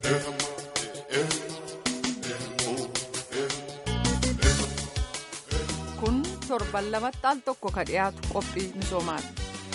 kun torban lamatti al tokko ka dhiyaatu qophii misoomaati.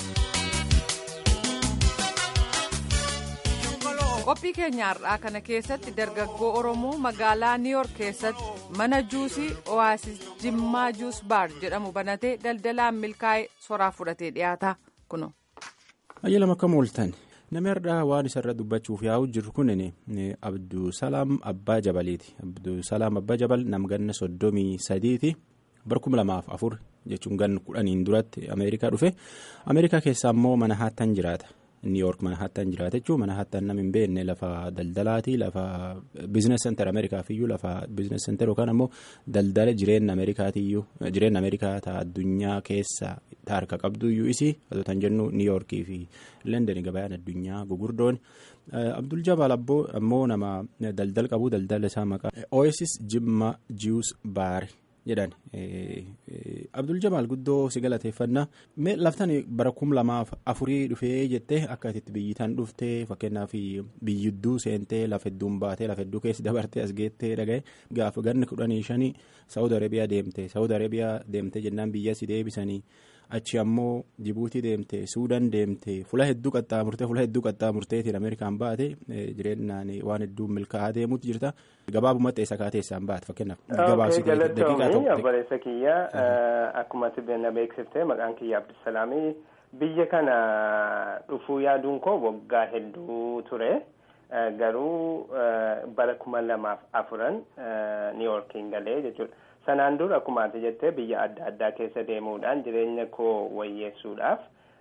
qophii keenya har'aa kana keessatti dargaggoo oromoo magaalaa niiyork keessatti mana juusii oaasis jimmaa juus baar jedhamu banatee daldalaan milkaa'ee soraa fudhatee dhiyaata kuno. ayyaana akka mooltan namni har'aa waan isarra dubbachuuf yaa'u jiru kun abdusalaam abbaa jabaliiti abdusalaam abbaa jabal namganna soddomii sadiiti barkuma lamaaf afur jechuun gan kudhaniin duratti ameerikaa dhufe ameerikaa keessaa immoo mana haattan jiraata. niiyork mana hattan jiraata jechuun mana hattan nam hin beekne lafa daldalaati lafa biizines senter ameerikaatiyyuu lafa biizines senter yookaan ammoo daldala jireenya ameerikaatiyyuu jireenya ameerikaa ta'a addunyaa keessa ta'a harka qabduyyuu isii kan jennu niiyorkii fi leendenii gabayaan addunyaa gugurdoon abdul jabaal ammoo nama daldala qabu daldala isaa maqaa oasis jimma jius baar jedhan abdul jabaal guddoo si galateeffannaa laftan bara kum lamaaf afurii dhufee jettee akka itti biyyitaan dhuftee fakkeenyaaf biyyidduu seentee lafa hedduun baatee lafa hedduu keessa dabartee as geettee dhagaye gaafa ganni kudhanii shanii saawud arabiyaa deemte saawud arabiyaa deemte jennaan biyya si deebisanii achi ammoo jibuutii deemte suudaan deemte fula hedduu qaxxaamurtee fula hedduu qaxxaamurteetiin ameerikaan baate jireenyaan waan hedduu milkaa'aa deemuutu jirta gabaabumatti eessa kaateessaan baate fakkeenyaaf gabaabsitee daqiiqaa tokko. obboleessa kiyya akkuma na beeksiftee maqaan kiyya abdusalaamii biyya kana dhufuu yaaduun koo waggaa hedduu ture garuu bara kuma lamaaf afuran niiyorkiin galee jechuudha. sanaan dura akkuma ati jettee biyya adda addaa keessa deemuudhaan jireenya koo wayyeessuudhaaf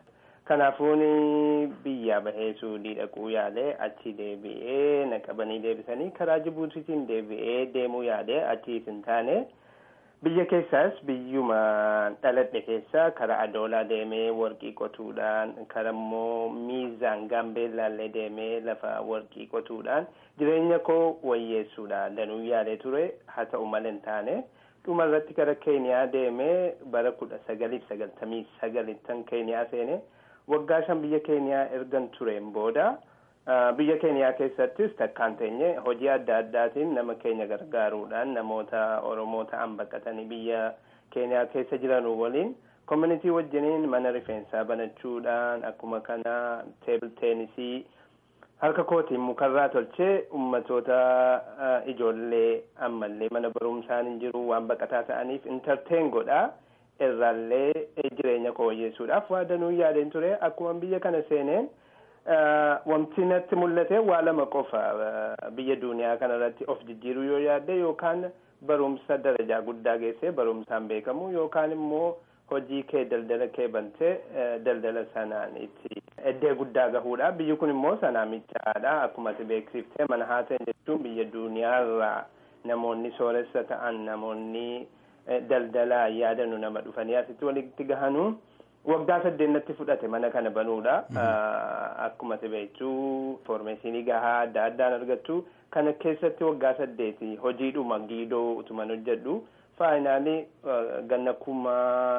kanaafuun biyya bahee suudii dhaquu yaalee achi deebi'ee na qabanii deebisanii karaa jibuutiitiin deebi'ee deemuu yaalee achiis hin taane biyya keessaas biyyuma dhaladhe keessa karaa adoolaa deemee warqii qotuudhaan karaa immoo miizaan gaambeellaallee deemee lafa warqii qotuudhaan jireenya koo wayyeessuudhaan danuu yaalee ture haa ta'u malee hin taane. dhuma irratti gara keeniyaa deemee bara kudha sagaliif sagaltamii sagalittan keeniyaa seene waggaa shan biyya keeniyaa ergan tureen booda biyya keeniyaa keessattis takkaan teenye hojii adda addaatiin nama keenya gargaaruudhaan namoota oromoo ta'an baqatanii biyya keeniyaa keessa jiran waliin koominitii wajjiniin mana rifeensaa banachuudhaan akkuma kana teebil teenisii harka kootiin mukarraa tolchee ummatoota ijoollee ammallee mana barumsaan hin jiru waan baqataa ta'aniif intarteen godhaa irraallee jireenya koo wayyeessuudhaaf waa danuu yaadeen ture akkuma biyya kana seeneen wanti natti mul'ate waa lama qofa biyya duniyaa kanarratti of jijjiiruu yoo yaadde yookaan barumsa darajaa guddaa geessee barumsaan beekamu yookaan immoo hojii kee daldala kee bantee daldala sanaan itti eddee guddaa gahuudha biyyi kun immoo sanaa michaadha akkuma ati beeksiftee mana haateen jechuun biyya duniyaarraa namoonni sooressa ta'an namoonni daldalaa yaadanu nama dhufanii asitti walitti gahanu waggaa saddeennatti fudhate mana kana banuudha akkuma ati beektu foormeeshinii gahaa adda addaan argattu kana keessatti waggaa saddeeti hojiidhuma giidoo utuman hojjedhu faayinaalii ganna kuma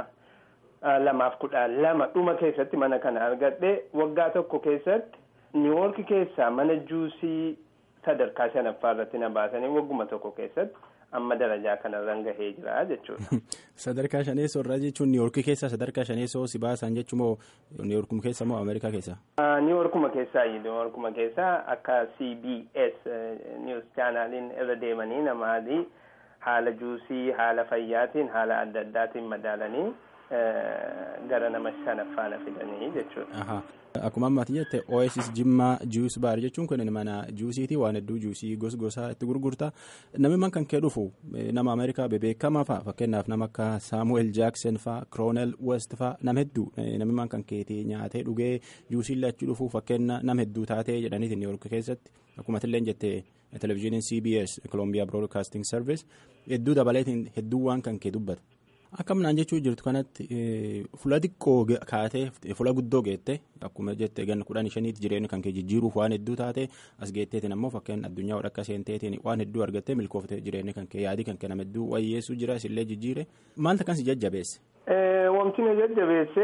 lamaaf kudha lama dhuma keessatti mana kana argadhe waggaa tokko keessatti niiwoorki keessaa mana juusii sadarkaa shanaffaa irratti na baasanii wagguma tokko keessatti amma darajaa kanarran gahee jira jechuudha. Sadarkaa shaneessoo irraa jechuun niiwoorkii keessaa sadarkaa shaneessoo si baasan jechuun moo niiwoorkuma keessa moo Ameerikaa keessa? Niiwoorkuma keessaa niiwoorkuma keessaa akka CBS News chaanaaliin irra deemanii namaadii haala juusii haala fayyaatiin haala adda addaatiin madaalanii gara nama shanaffaa na fidanii jechuudha. Akkuma ammaatti jette Oasis Jimmaa Juus Baar jechuun kun mana juusiiti waan hedduu juusii gos gosaa itti gurgurta namni man kan kee dhufu nama Ameerikaa bebeekamaa fa'a fakkeenyaaf nama akka Saamu'eel Jaaksen fa'a Kiroonel West fa'a nama hedduu namni man kan keetii nyaatee dhugee juusii lachuu dhufu fakkeenya nama hedduu taatee jedhaniiti Niiwoork keessatti akkuma illee jette televizyiiniin CBS Columbia Broadcasting Service hedduu dabaleetiin hedduu waan kan kee dubbata. Akkaminaan jechuu jirtu kanatti fula xiqqoo kaatee fula guddoo geette akkuma jette ganna kudhan shaniitti jireenya kan kee jijjiiruuf waan hedduu taate as geetteetiin ammoo fakkeen addunyaa wadhakka seenteetiin waan hedduu argattee milkoofte jireenya kan kee yaadii kan kee nama hedduu wayyeessuu jira isillee jijjiire maalta kan si jajjabeesse. Wanti na jajjabeesse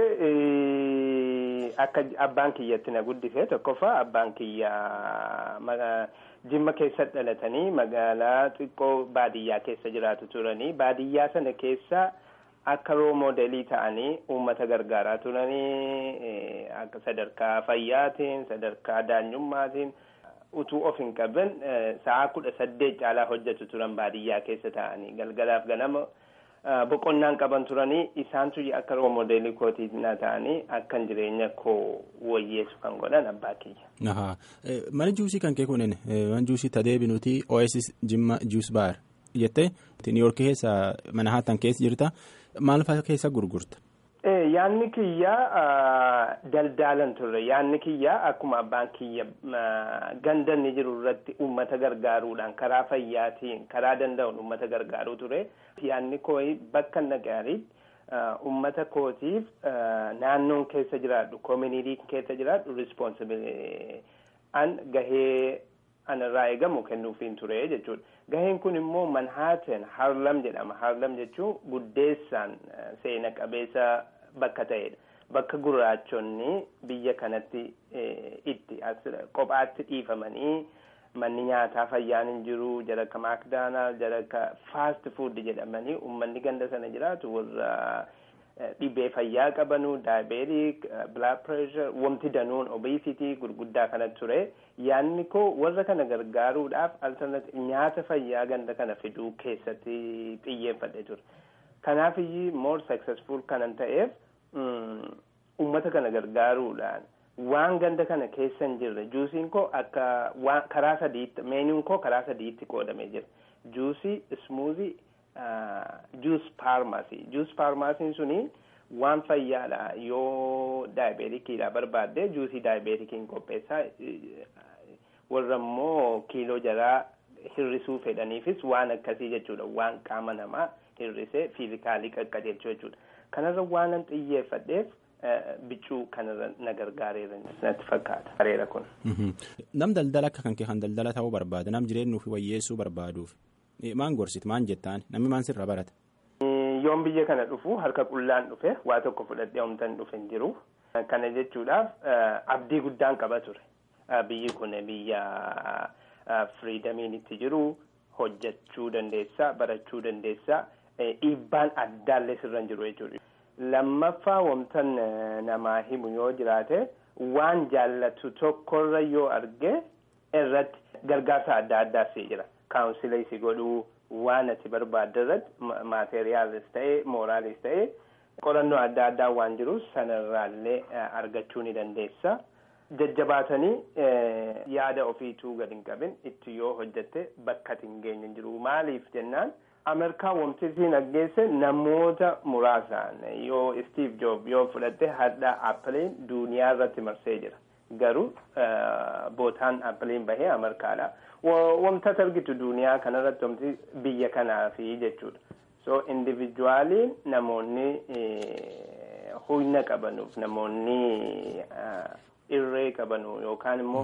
akka abbaan kiyyatti na guddise tokkoffaa abbaan kiyya jimma keessa dhalatanii magaalaa xiqqoo baadiyyaa keessa jiraatu turanii baadiyyaa sana keessa akka roo moodelii ta'anii uummata gargaaraa turanii akka sadarkaa fayyaatiin sadarkaa daanyummaatiin utuu of hin qaban sa'aa kudha saddeet caalaa hojjetu turan baadiyyaa keessa ta'anii galgalaaf ganama boqonnaan qaban turanii isaantu akka roo moodelii kootiinaa ta'anii akkan jireenya koo wayyeessu kan godhan abbaa kiyya. Mana juusii kan kee kunin mana juusii tadeebi nuti Oasis Jimma Juus Baar jettee Niiyork keessa mana haatan keessa jirta maal fa'aa keessa gurgurta? Yaanni kiyya daldaalan turre yaanni kiyya akkuma abbaan kiyya gandanni jiru irratti uummata gargaaruudhaan karaa fayyaatiin karaa danda'uun uummata gargaaruu ture yaanni koo bakka nagaarii uummata kootiif naannoon keessa jiraadhu koominiitii keessa jiraadhu rispoonsibilii an gahee anarraa eegamu kennuufiin ture jechuudha. Gaheen kun immoo Manhattan Harlem jedhama. Harlem jechuun guddeessaan seena qabeessa bakka ta'edha. Bakka gurraachonni biyya kanatti itti kophaatti dhiifamanii manni nyaataa fayyaan hin jiru jara akka maakdaanaal jara akka faast fuud jedhamanii uummanni ganda sana jiraatu warra dhibee fayyaa qabanu daayibeetik bilaad pireeshar wanti danuun obesitii gurguddaa kanatti ture yaanni koo warra kana gargaaruudhaaf alternatiiv nyaata fayyaa ganda kana fiduu keessatti xiyyeeffadhe ture kanaaf iyyuu more successful kanan ta'eef ummata kana gargaaruudhaan waan ganda kana keessa hin jirre juusiin koo akka karaa sadiitti meenuun koo karaa sadiitti qoodamee jira juusii ismuuzii juus paarmaasii juus paarmaasiin suni waan fayyaadha yoo daayibeetikiidha barbaadde juusii daayibeetikiin qopheessaa warra immoo kiiloo jaraa hirrisuu fedhaniifis waan akkasii jechuudha waan qaama namaa hirrisee fiizikaalii qaqqajeelchuu jechuudha kanarra waanan xiyyeeffadheef biccuu kanarra na gargaareera natti fakkaata. Bareera kun. Nam daldala akka kan kee kan daldala ta'uu barbaada nam jireenyuuf wayyeessuu barbaaduuf maan gorsit maan jettaan namni maan sirra barata. Yoon biyya kana dhufu harka qullaan dhufe waa tokko fudhadhee homtan dhufe hin jiru. Kana jechuudhaaf abdii guddaan qaba ture. Biyyi kun biyya firiidamiin itti jiru hojjechuu dandeessaa barachuu dandeessaa dhiibbaan addaallee sirra hin jiru jechuudha. Lammaffaa wantan namaa himu yoo jiraate waan jaallatu tokkorra yoo arge irratti gargaarsa adda addaa si jira. Kaawunsilii si godhuu waan ati barbaadde irratti maateriyaalis ta'ee mooraalis ta'ee qorannoo adda addaa waan jiru sanarraallee argachuu ni dandeessa. Jajjabaatanii yaada ofiituu gad hin qabin itti yoo hojjette bakka hin geenye jiru. Maaliif jennaan Ameerikaa wanti isiin aggeesse namoota muraasaan yoo Steve Jobs yoo fudhatte hadha Appiliin duniyaa irratti marsee jira. Garuu bootaan Appiliin bahee Ameerikaadha. Wanta argitu duniyaa kanarratti wanti biyya kanaafi jechuudha. So individuaaliin namoonni humna qabanuuf namoonni irree qabanu yookaan immoo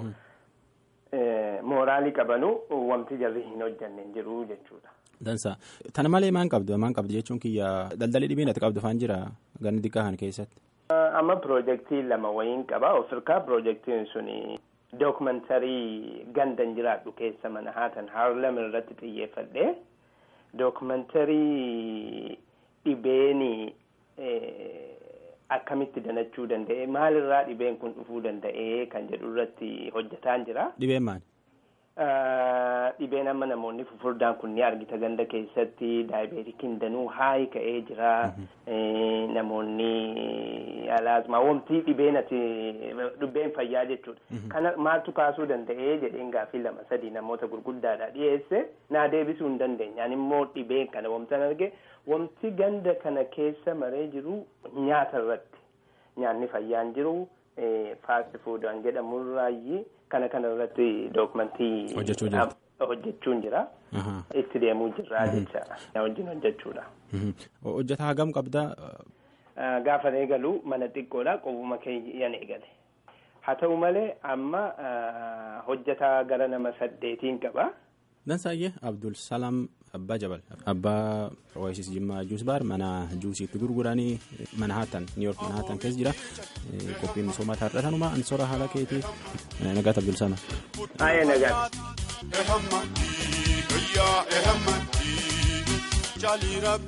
mooraalii qabanu wanti jarri hin hojjanne jiru jechuudha. Dansa tana malee maan qabdu maan qabdu jechuun kiyya daldalli dhibiin ati qabdu faan jira ganni xiqqaa kana keessatti. Amma piroojeektii lama wayiin qaba ofirkaa piroojeektiin suni dookumentarii gandan jiraadhu keessa mana haatan haarlem irratti xiyyeeffadhe dookumentarii dhibeeni akkamitti danachuu danda'e maalirraa dhibeen kun dhufuu danda'e kan jedhu irratti hojjetaan jira. Dhibeen maali? Dhibeen amma namoonni fufurdaan kun ni argita ganda keessatti daayibeetikiin danuu haayi ka'ee jira. Namoonni alaasmaa wamtii dhibeen ati dhibeen fayyaa jechuudha. Kana maaltu kaasuu danda'ee jedheen gaaffii lama sadii namoota gurguddaadha dhiyeesse naa deebisuu hin dandeenye. Ani immoo dhibeen kana wamtan arge wamti ganda kana keessa maree jiru nyaata irratti nyaanni fayyaan jiru faasti fuudhaan jedhamurraayi kana kana irratti dookumentii hojjechuun jira. Itti deemuu jirra jecha wajjin hojjechuudha. Hojjetaa hagam qabdaa? Gaafa eegalu mana xiqqoodha qobuma keeyyan eegale. Haa ta'u malee amma hojjetaa gara nama saddeetiin qaba. Dansaayyee Abdul Salaam Abbaa Jabal abbaa Oasis Jimmaa Juus Baar mana juusiitti gurguranii Manhattan New York Manhattan keessa jira qophiin misoomaa taarratanuma ansora haala keetii nagaat Abdul Salaam. Baay'ee nagaat.